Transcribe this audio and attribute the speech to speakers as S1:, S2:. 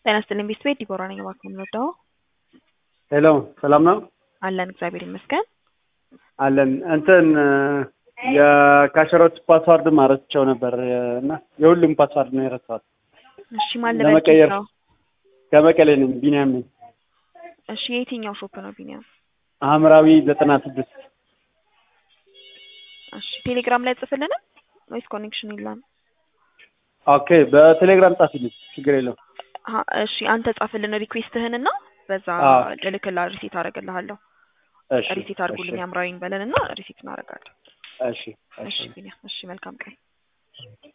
S1: ጤና ይስጥልኝ ቤት ቤት ዲቦራ ነኝ። እባክህ የምንወደው
S2: ሄሎ ሰላም ነው
S1: አለን እግዚአብሔር ይመስገን።
S2: አለን እንትን የካሸሮች ፓስዋርድ ማረስቸው ነበር እና የሁሉም ፓስዋርድ ነው የረሳሁት።
S1: እሺ ማን
S2: ለመቀየር
S1: ነው?
S2: ከመቀሌ ነኝ ቢኒያም ነኝ።
S1: እሺ የየትኛው ሾፕ ነው ቢኒያም?
S2: ሐምራዊ ዘጠና ስድስት
S1: እሺ ቴሌግራም ላይ ጽፍልን ወይስ ኮኔክሽን የለም?
S2: ኦኬ በቴሌግራም ጻፊልኝ ችግር የለውም።
S1: አ- እሺ አንተ ጻፍልን ሪኩዌስትህን እና በዛ
S2: አዎ።
S1: ልልክላ ሪሴት አደርግልሃለሁ።
S2: እሺ
S1: ሪሴት አድርጉልኝ
S2: እሺ
S1: አምራዊን በለን እና ሪሴት እናደርጋለን።
S2: እሺ
S1: እሺ
S2: እሺ
S1: ቢኒያም እሺ መልካም ቀን